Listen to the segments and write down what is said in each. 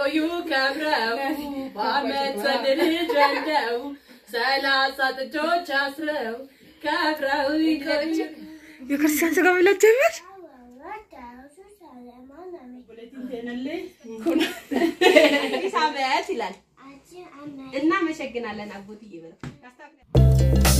ቆዩ ከብረው በአመት ወንድ ልጅ ወልደው ሰላሳ ጥጆች አስረው ከብረው ይቆዩ የክርስቲያን ስጋ መብላት ጀመር። አዲስ ዓመት ይላል። እናመሰግናለን አጎትዬ ብለው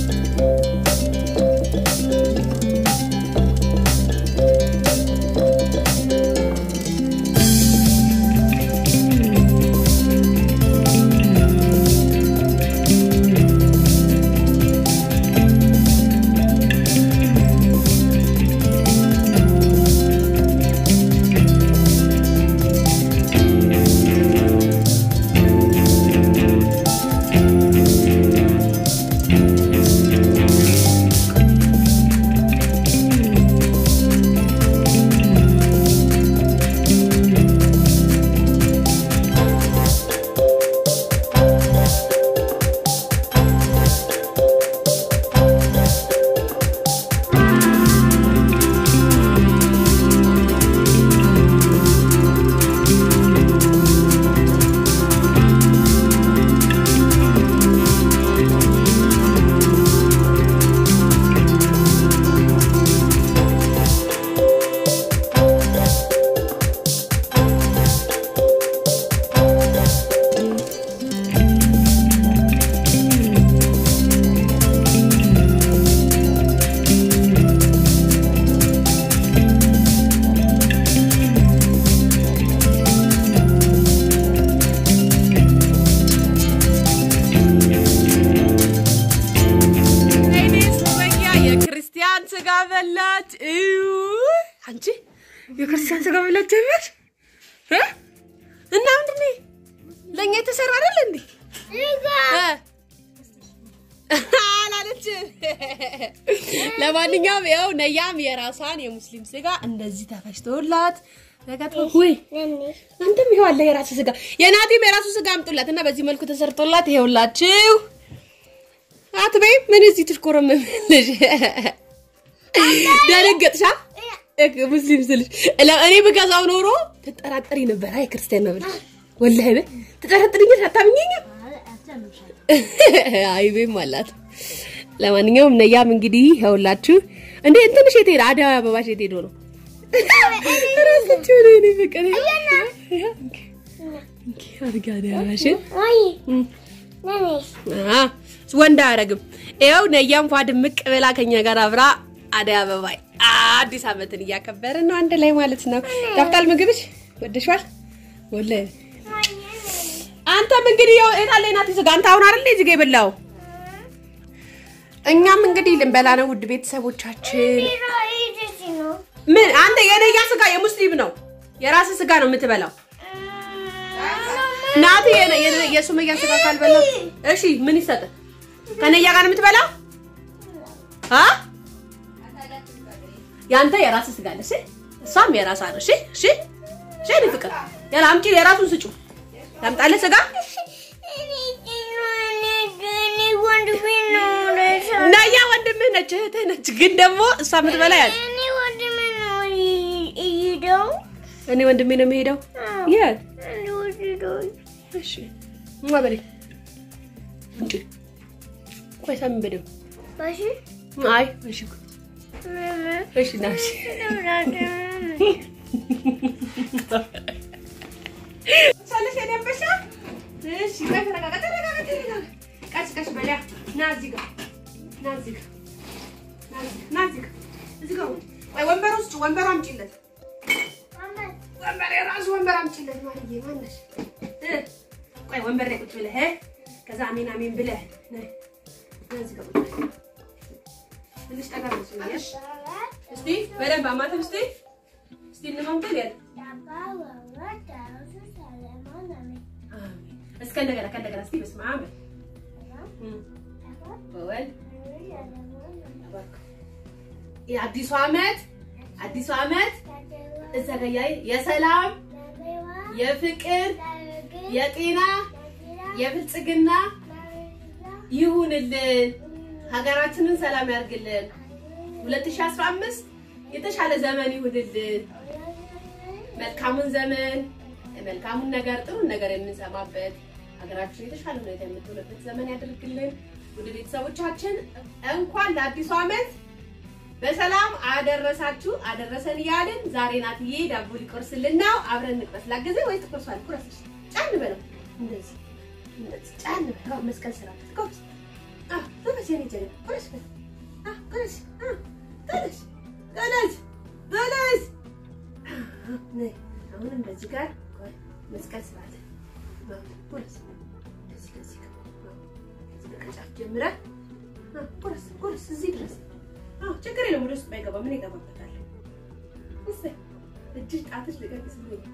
የክርስቲያን ስጋ በላች። እዩ አንቺ የክርስቲያን ስጋ መብላት ጀመር እ? እና ምንድን ነው ለእኛ የተሰራ አይደል እንዴ? እ? አላለችም። ለማንኛውም ያው ነያም የራሷን የሙስሊም ስጋ እንደዚህ ተፈጭቶላት ተከትፎ ወይ አንተም ይኸው አለ የራሱ ስጋ የናቲም የራሱ ስጋ አምጡላት እና በዚህ መልኩ ተሰርቶላት ይኸውላችሁ። አትበይም ምን እዚህ ትሽኮረመምልሽ? ደነገጥሻ? እክ ሙስሊም ስልሽ ለ- እኔ ብገዛው ኖሮ ትጠራጠሪ ነበር። አይ ክርስቲያን ነው ብለሽ ወላሂ በይ ትጠራጥሪኛለሽ። አታምኚኝም? አይቤም አላት። ለማንኛውም ነያም እንግዲህ ይኸውላችሁ እንዴ እንትንሽ የት ሄደ? አደይ አበባሽ የት ሄዶ ነው? ራሳቸው ነው እኔ ፍቅር አድጋ አደይ አበባሽን አ ወንድ አያረግም። ይኸው ነያም ፏ ድምቅ ብላ ከኛ ጋር አብራ አደይ አበባ አዲስ ዓመትን እያከበርን ነው አንድ ላይ ማለት ነው። ጣፍጣል ምግብሽ ወደሽዋል? ወላሂ አንተም እንግዲህ ያው እጣለ ናት ስጋ አንተ አሁን አይደል እዚህ ጋር የበላው እኛም እንግዲህ ልንበላ ነው ውድ ቤተሰቦቻችን። ምን አንተ የነያ ስጋ የሙስሊም ነው የራስ ስጋ ነው የምትበላው። ናቲ የነ- የነ- የሱመያ ስጋ ካልበላ እሺ ምን ይሰጥ? ከነያ ጋር ነው የምትበላው? አ ያንተ የራስ ስጋ አለ። እሺ እሷም የራሷ ነው። እሺ እሺ እሺ እኔ ፍቅር ያላ አምጪ የራሱን ስጩ። ያምጣልህ ስጋ ነያ ወንድምህ ነች እህትህ ነች። ግን ደግሞ እሷ የምትበላ ያለ እኔ ወንድሜ ነው የሚሄደው። የት እሺ ማ በለኝ እንጂ ቆይ ሳሚ በደው አይ እሺ እሺ ና እሺ ሳለሽ የኔ አንበሳ እሺ ቆይ ተረጋጋ ተረጋጋ ተረጋጋ ቀስ ቀስ በላ ና እዚህ ጋር ና እዚህ ጋር ና እዚህ- ና እዚህ ጋር እዚህ ጋር ቆይ ወንበር ውስጥ ወንበር አምጪለት ወንበር የራሱ ወንበር አምጪለት ማለዬ ማነሽ እ ቆይ ወንበር ላይ ቁጭ ብለህ እ ከዛ አሜን አሜን ብለህ ነይ ና እዚህ ጋር ቁጭ በል ትንሽ ጠጋ ብለሽ ነው ያልሽ እስቲ በደንብ አማተብ እስቲ እስቲ እንማምተን ያለ አሜን እስከ እንደገና ከእንደገና እስቲ በስመ አብ በል። በወልድ የአዲሱ ዓመት አዲሱ ዓመት እዛ ጋ ያይ የሰላም የፍቅር የጤና የብልጽግና ይሁንልን። ሀገራችንን ሰላም ያርግልን። 2015 የተሻለ ዘመን ይሁንልን። መልካሙን ዘመን መልካሙን ነገር ጥሩን ነገር የምንሰማበት ሀገራችን የተሻለ ሁኔታ የምትሆንበት ዘመን ያደርግልን። ውድ ቤተሰቦቻችን እንኳን ለአዲሱ ዓመት በሰላም አደረሳችሁ አደረሰን እያልን ዛሬ ናትዬ ዳቦ ሊቆርስልን ነው። አብረን እንቅረስ። ላገዘኝ ወይስ ትቆርሷል? ቁረስ። ጫን በለው እንደዚህ እንደዚህ ጫን በለው። መስቀል ስራ ትቆርስ። አህ ተነስ፣ የኔ ጀግና ቁረስ። አህ ቁረስ። አህ ተነስ፣ ተነስ፣ ተነስ። ነይ አሁን እንደዚህ ጋር ቆይ፣ መስቀል ስራ ቁረስ። እንደዚህ ከዚህ ጋር እዚህ ከጫፍ ጀምረን ቁረስ፣ ቁረስ እዚህ ድረስ ችግር የለም። ወደ ውስጥ ባይገባ ምን ይገባበታል? እሰይ እጅሽ ጣትሽ ልቀቅ።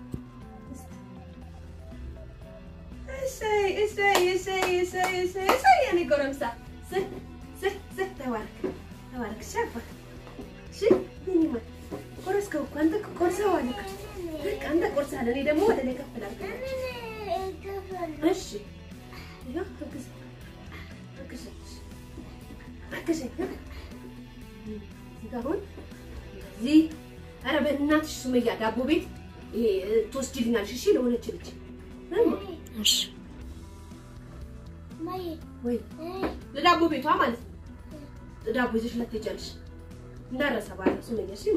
እሰይ እሰይ እሰይ እሰይ እሰይ እሰይ የኔ ጎረምሳ እሰይ እሰይ እሰይ ተባረክ ተባረክ። ሻፋ እሺ ምን ይማል ቆረስከው እኮ አንተ ቆርሰዋል እኮ በቃ አንተ ቆርሰሃል። እኔ ደግሞ ወደ ላይ ከፍ ላድርግ። እሺ ይኸው አግዝ አግዝ አግዝ እዚህ ጋር አሁን እዚህ ኧረ በእናትሽ ሱመያ ዳቦ ቤት ይሄ ትወስጂልኛለሽ? እሺ ለሆነች ልጅ እሺ ወይ ለዳቦ ቤቷ ማለት ነው። ዳቦ ይዘሽላት ትሄጃለሽ እንዳረሳ ባለ ሱመያ። እሺ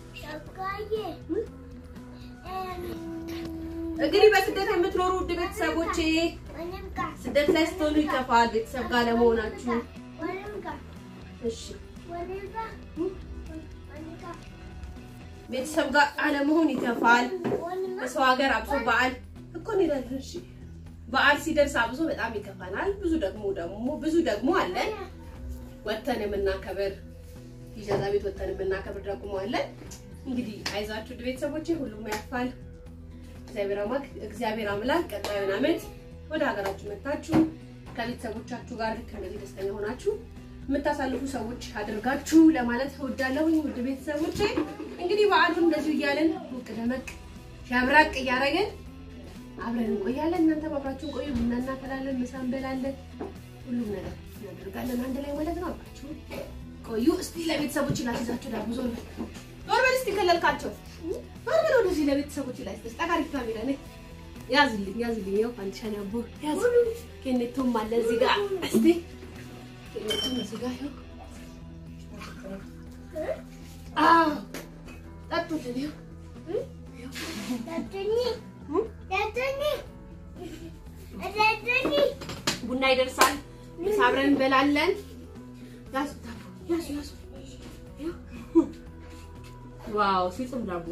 እንግዲህ በስደት የምትኖሩ ውድ ቤተሰቦቼ ስደት ላይ ስትሆኑ ይከፋል፣ ቤተሰብ ጋር ለመሆናችሁ። እሺ ቤተሰብ ጋር አለመሆን ይከፋል። በሰው ሀገር አብሶ በዓል እኮ እንሄዳለን። እሺ በዓል ሲደርስ አብሶ በጣም ይከፋናል። ብዙ ደግሞ ደግሞ ብዙ ደግሞ አለን ወተን የምናከብር ኢጃዛ ቤት ወተን የምናከብር ደግሞ አለን። እንግዲህ አይዛችሁ ውድ ቤተሰቦቼ ሁሉም ያልፋል። እግዚአብሔር አምላክ እግዚአብሔር አምላክ ቀጣዩን ዓመት ወደ ሀገራችሁ መታችሁ ከቤተሰቦቻችሁ ጋር ልክ እንደዚህ ደስተኛ ሆናችሁ የምታሳልፉ ሰዎች አድርጋችሁ ለማለት እወዳለሁኝ። ውድ ቤተሰቦቼ እንግዲህ በዓሉን እንደዚሁ እያለን ሞቅ ደመቅ ሸብራቅ እያደረግን አብረን እንቆያለን። እናንተ አብራችሁን ቆዩ። ቡና እናፈላለን፣ ምሳ እንበላለን፣ ሁሉም ነገር እናደርጋለን አንድ ላይ ማለት ነው። አብራችሁ ቆዩ። እስቲ ለቤተሰቦች ላስይዛቸው ዳቦ ዞር በል ዞር በል እስቲ ከለልካቸው ዞር በል ወደዚህ ለቤተሰቦች ላይ ስጠሽ ጠቃሪ ካሜራ ነኝ ያዝልኝ ያዝልኝ። ያው አንድ ሻኔ አቦ ያዝ ኬኔቶም አለ እዚህ ጋር እስቲ ኬኔቶም እዚህ ጋር ያው አዎ ጠጡልን ያው ቡና ይደርሳል። ምሳ አብረን እንበላለን። ያዙ ዳቦ ያዙ ያዙ። ዋው ሲጥም ዳቦ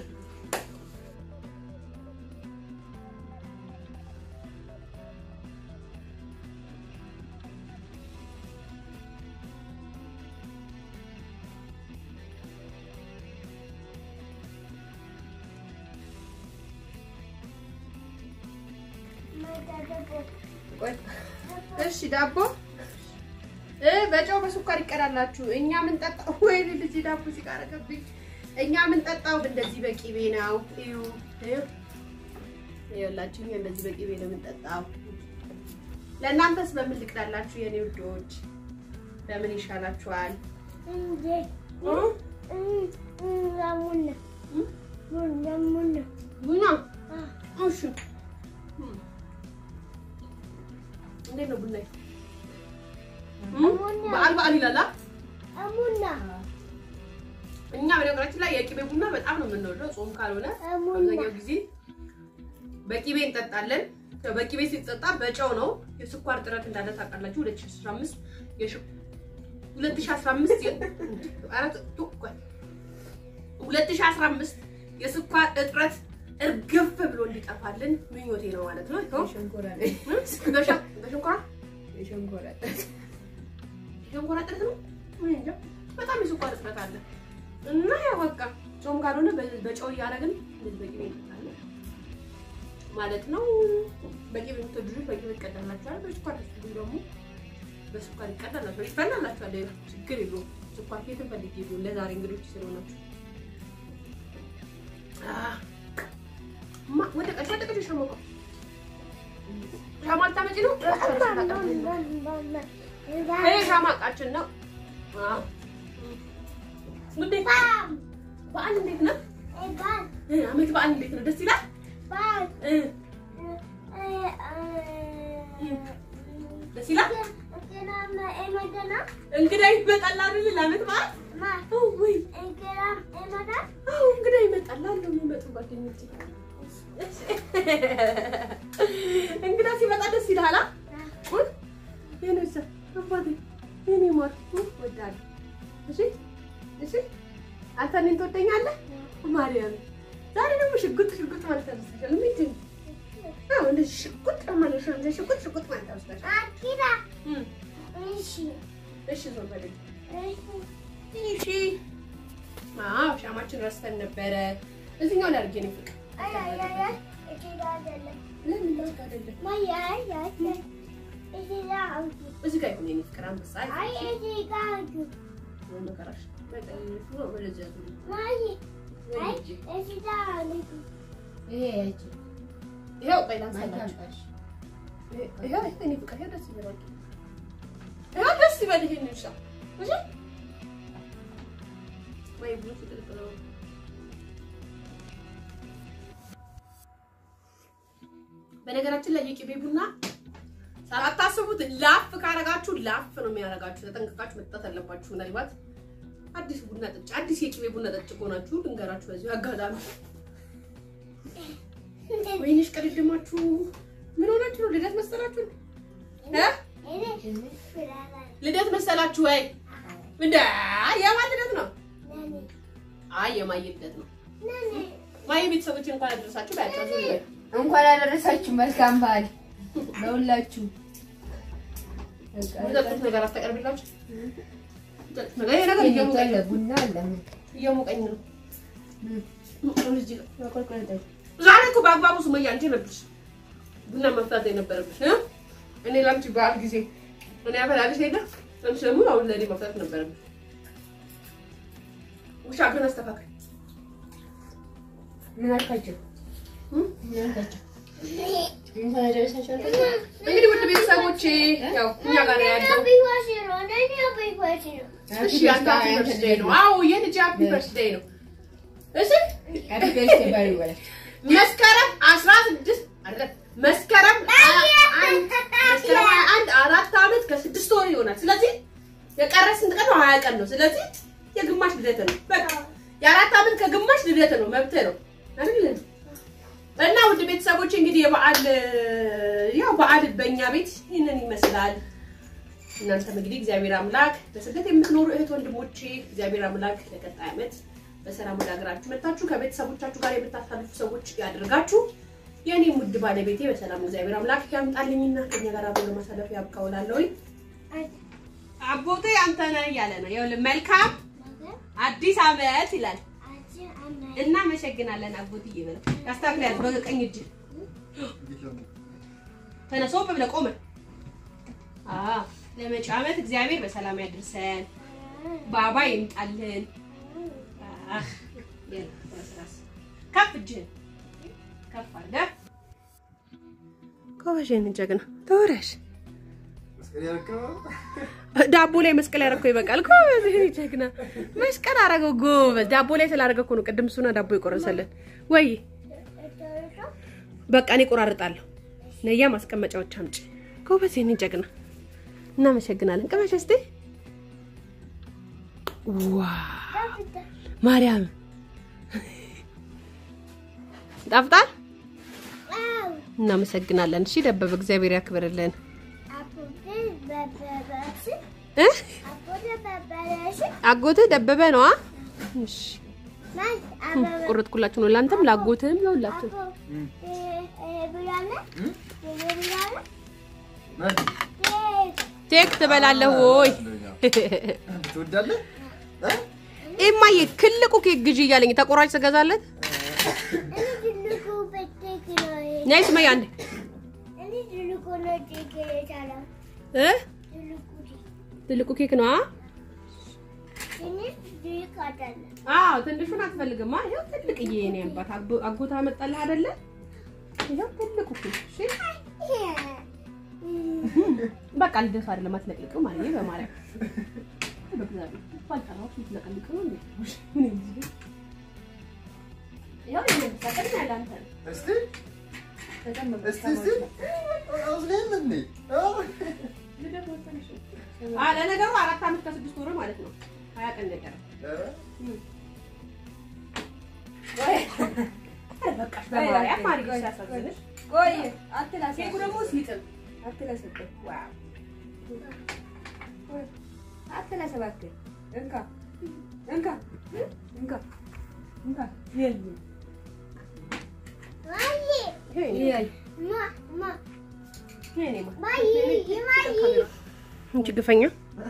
እሺ ዳቦ እ በጨው በስኳር ይቀዳላችሁ። እኛ ምን ጠጣው ወይ ልጅ ዳቦ ሲቃረገብኝ እኛ ምን ጠጣው እንደዚህ በቂቤ ነው። እዩ እዩ ይኸውላችሁ፣ እኛ እንደዚህ በቂቤ ነው የምንጠጣው። ለእናንተስ በምን ልቅዳላችሁ የኔ ውዶች? በምን ይሻላችኋል? ቡና እሺ። እንዴት ነው ቡና? በዓል በዓል ይላል። እኛ በነገራችን ላይ የቂቤ ቡና በጣም ነው የምንወደው። ጾም ካልሆነ አብዛኛው ጊዜ በቂቤ እንጠጣለን። ያው በቂቤ ሲጠጣ በጨው ነው። የስኳር ጥረት እንዳለ ታውቃላችሁ። 2015 2015 2015 የስኳር እጥረት እርግፍ ብሎ እንዲጠፋልን ምኞቴ ነው ማለት ነው። በሸንኮራ የሸንኮራ እጥረት ነው። በጣም የስኳር እጥረት አለ እና ያው በቃ ጾም ካልሆነ በጨው እያደረግን እንደዚህ በቂቤ እንጠጣለን ማለት ነው። በቂቤ የምትወዱ ልጆች በቂቤ ይቀዳላችኋል። በስኳር ትወዱ ደግሞ በስኳር ይቀዳላችኋል፣ ይፈላላችኋል። ሌላ ችግር የለውም። ስኳር ኬትን ፈልጌ ይሁን ለዛሬ እንግዶች ስለሆናችሁ ወደ ቀጭ ወደ ቀጭ ሻማ ሻማ ልታመጪ ነው? ይሄ ሻማ እቃችን ነው። ውዴ በዓል እንዴት ነው? አመት በዓል እንዴት ነው? ደስ ይላል። ደስ ይላል። እንግዳ ይመጣል አይደል? ለዓመት በዓል አዎ፣ ወይ አዎ፣ እንግዳ ይመጣል አሉ የሚመጡ ጓደኞቼ። እንግዳ ሲመጣ ደስ ይልሃል? አ? የኔ ውሳ አባቴ የኔ ማር ወዳለሁ። እሺ እሺ፣ አንተ እኔን ትወደኛለህ? ማርያም ዛሬ ደግሞ ሽጉጥ ሽጉጥ ማለት ተነስተሻል። ምንድን ነው? አዎ እንደዚህ ሽጉጥ ማለት ነው። እንደዚህ ሽጉጥ ሽጉጥ ማለት ተነስተሻል። እም፣ እሺ ዞር በለኝ። እሺ አዎ፣ ሻማችን ረስተን ነበረ። እዚህኛው ላይ አድርጌ ነው ፍቅር ለምን ላውቅ አይደለም እዚህ ጋር ይሁን የኔ ፍቅር አንበሳ መከራሽ ወደዚያ ዙሪ ይኸው ቆይ ላንሳላችሁ። ይኸው የኔ ፍቅር ይኸው ደስ ይበላል። ይኸው ደስ ይበል። ይሄን እንሻ እሺ ወይ ብሎ ፍቅር ነው በነገራችን ላይ የቅቤ ቡና ሳታስቡት ላፍ ካረጋችሁ ላፍ ነው የሚያረጋችሁ። ተጠንቅቃችሁ መጠጣት አለባችሁ። ምናልባት አዲስ ቡና ጠጭ አዲስ የቅቤ ቡና ጠጭ ከሆናችሁ ልንገራችሁ በዚሁ አጋጣሚ። ወይንሽ ቅድድማችሁ ምን ሆናችሁ ነው? ልደት መሰላችሁ እ ልደት መሰላችሁ ወይ? እንደ የማን ልደት ነው? አይ የማየ ልደት ነው። ማየ ቤተሰቦች እንኳን አደረሳችሁ ባያቸው ዙሪ በይ። እንኳን አደረሳችሁ። መልካም በዓል ለሁላችሁ። የሚጠጡት ነገር አታቀርብላችሁ። የሚጠጡት ነገር ይሄ ነገር እየሞቀኝ ነው ቡና ለምን እየሞቀኝ ነው። ዛሬ እኮ በአግባቡ ሱመያ አንቺ ነበርሽ ቡና መፍታት የነበረብሽ እ? እኔ ለአንቺ በዓል ጊዜ እኔ አፈላልሽ ሄደ አንቺ ደግሞ አሁን ለእኔ መፍታት ነበረብሽ። ውሻ ግን አስተካክል። ምን አልካቸው? እም? ምን አልካቸው? እንኳን አደረሳችሁ አልካቸው? እንግዲህ ውድ ቤተሰቦቼ ያው እኛ ጋር ነው ያለው። እሺ አንተ ሃፒ በርዝዴይ ነው። አዎ የልጅ ሃፒ በርዝዴይ ነው። እሺ ሃፒ በርዝዴይ በዓል ይበላል። መስከረም 16 አይደለም መስከረም አንድ መስከረም አንድ አራት ዓመት ከስድስት ወር ይሆናል። ስለዚህ የቀረ ስንት ቀን ነው? ሀያ ቀን ነው። ስለዚህ የግማሽ ልደት ነው። በቃ የአራት ዓመት ከግማሽ ልደት ነው። መብት ነው አይደል? እና ውድ ቤተሰቦች እንግዲህ የበዓል ያው በዓል በእኛ ቤት ይህንን ይመስላል። እናንተም እንግዲህ እግዚአብሔር አምላክ በስደት የምትኖሩ እህት ወንድሞቼ እግዚአብሔር አምላክ ለቀጣይ ዓመት በሰላም ወደ ሀገራችሁ መጥታችሁ ከቤተሰቦቻችሁ ጋር የምታሳልፉ ሰዎች ያድርጋችሁ። የእኔም ውድ ባለቤቴ በሰላም እግዚአብሔር አምላክ ያምጣልኝና ከኛ ጋር አብሮ ለማሳለፍ ያብቃውላለሁኝ። አቦቴ አንተ ነህ እያለ ነው። ይኸውልህ መልካም አዲስ ዓመት ይላል። እናመሰግናለን አቦትዬ በለው። ያስተካክላል በቀኝ እጅ ተነሶ ብለህ ቆመ። አዎ ለመጪው ዓመት እግዚአብሔር በሰላም ያድርሰን። ባባ ይምጣልን። አህ የለ በስራስ ከፍ እጅህን ከፍ አድርገህ ጎበዥ ነህ ጀግና ተወራሽ ዳቦ ላይ መስቀል ያደረገው ይበቃል። ጎበዝ ይሄ ጀግና መስቀል አደረገው። ጎበዝ ዳቦ ላይ ስላደረገ እኮ ነው ቅድም እሱና ዳቦ የቆረሰልን። ወይ በቃ እኔ ቆራርጣለሁ። ነያ ማስቀመጫዎች አምጪ። ጎበዝ ይሄን ጀግና እናመሰግናለን። ቅመሽ እስቲ ዋ ማርያም ጣፍጣል። እናመሰግናለን። እሺ ደበበ እግዚአብሔር ያክብርልን እ አጎትህ ደበበ ነዋ። እሺ ቁርጥኩላችሁ ነው ለአንተም ላጎትህም ለሁላችሁ ቴክ ትበላለህ ወይ? ትወዳለህ? እማዬ ትልቁ ኬክ ግዢ እያለኝ ተቆራጭ ትገዛለት። ነይ ሱመያ አንዴ እ ትልቁ ኬክ ነው። አዎ ትንሹን አትፈልግማ። ይኸው ትልቅዬ የኔ አባት አጎ- አጎታ አመጣልህ አይደለ? ይኸው ትልቁ ኬክ። እሺ በቃ ልደቱ አይደለም አትለቅልቅም ማለት ነው። በማርያም በእግዚአብሔር ባልጠራሁሽ ልትለቀልቅ ነው እንዴ? ይኸው ይሄን ተቀድም ያለ አንተ ነው። እስቲ ተቀመጥ እስቲ እስቲ አውስሌም እንዴ አ ለነገሩ አራት ዓመት ከስድስት ወር ማለት ነው። ሀያ ቀን ነው የቀረው። በቃሽ በማርያም ማርጌ ሲያሳዝንሽ። ቆይ አትላስ ኬኩ ደግሞ ሲጥም አትላስብ ዋው አትላስ እባክህ እንካ እንካ እንካ እንካ ይሄ ይሄ እንቺ ግፈኛ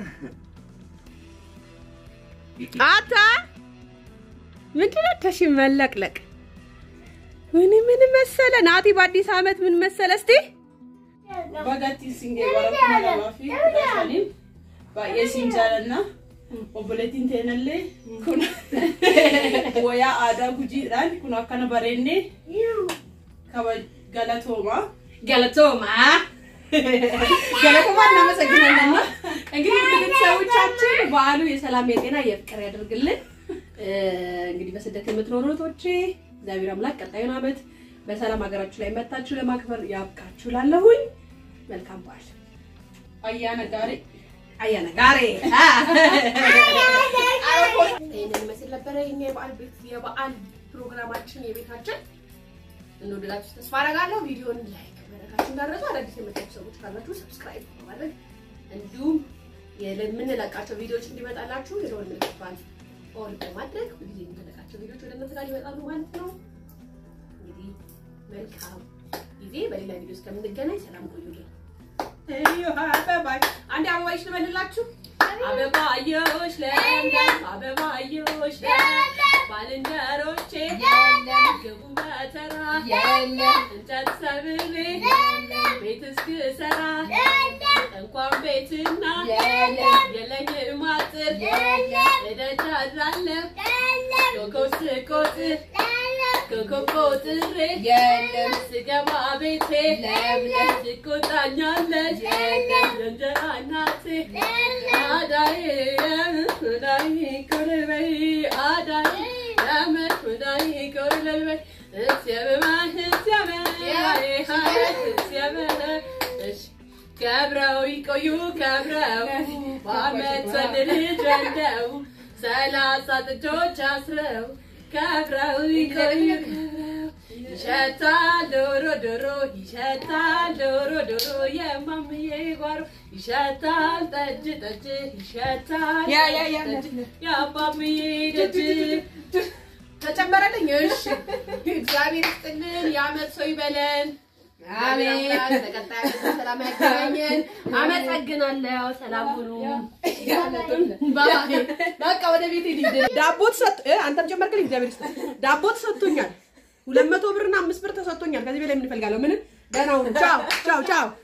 አታ ምንድን ነው ተሽ መለቅለቅ ምን ምን መሰለ ናቲ በአዲስ ዓመት ምን መሰለ እስቲ Bagatti singee warra lamaa fi kudha shaniin baay'ee siin jaalanna. Obboleettiin teenallee kun wayaa aadaa gujiidhaan kun akkana bareennee kaba galatooma. ገለቶማ ገለቶማ እናመሰግናለን። እንግዲህ ውድ ቤተሰቦቻችን በዓሉ የሰላም የጤና የፍቅር ያደርግልን። እ፣ እንግዲህ በስደት የምትኖሩ እህቶቼ እግዚአብሔር አምላክ ቀጣዩን ዓመት በሰላም ሀገራችሁ ላይ መታችሁ ለማክበር ያብቃችሁ። ላለሁኝ መልካም በዓል Ayyaana gaarii. አያነ ጋሬ ይህንን ይመስል ነበረ የኛ የበዓል ቤት የበዓል ፕሮግራማችን የቤታችን እንወደዳችሁ ተስፋ አደርጋለሁ። ቪዲዮን ላይክ ማድረጋችሁ እንዳትረሱ። አዳዲስ የመጣችሁ ሰዎች ካላችሁ ሰብስክራይብ በማድረግ እንዲሁም የምንለቃቸው ቪዲዮዎች እንዲመጣላችሁ የደወል ምልክቷን ኦል በማድረግ ሁልጊዜ የምንለቃቸው ቪዲዮዎች ወደ እናንተ ጋር ይመጣሉ ማለት ነው። እንግዲህ መልካም ጊዜ። በሌላ ቪዲዮ እስከምንገናኝ ሰላም ቆዩልኝ። Eeyyoo ababaay. አንድ አበባዮች ልበልላችሁ። Ababaayyosh ለምለም ababaayyosh ለምለም ባልንጀሮቼ ግቡ በተራ እንጨት ሰብሬ ቤት እስክሰራ እንኳን ቤትና የለኝም አጥር እደጅ አድራለሁ ኮከብ ስቆጥር ኮከብ ቆጥሬ ስገባ ቤቴ ትቆጣኛለች የእንጀራ እናቴ አዳዬ አዳዬ ቆርበይ አዳዬ ያመት አዳዬ ቆርበይ እስያበማ እስያበ እስያበ ከብረው ይቆዩ ከብረው በአመት ወንድ ልጅ ወልደው ሰላሳ ጥጆች አስረው ከብረው ይቆዩ ከብረው ይሸታል ዶሮ ዶሮ ይሸታል ዶሮ ዶሮ የማምዬ ጓሮ ይሸታል ጠጅ ጠጅ ይሸታል ጠጅ የአባምዬ ደጅ ተጨመረልኝ። እሺ እግዚአብሔር ይስጥልን፣ የአመት ሰው ይበለን። አሜን። በቀጣይ ዓመት በሰላም ያገናኘን። አመሰግናለሁ። ሰላም ሁኑ። ባይ። በቃ ወደ ቤት ሂድ። ዳቦ ተሰጥ አንተም ጨመርክልኝ። እግዚአብሔር ይስጥ። ዳቦ ተሰጥቶኛል። ሁለት መቶ ብርና አምስት ብር ተሰጥቶኛል። ከዚህ በላይ ምን እፈልጋለሁ? ምንም። ደህና ሁኑ። ቻው ቻው ቻው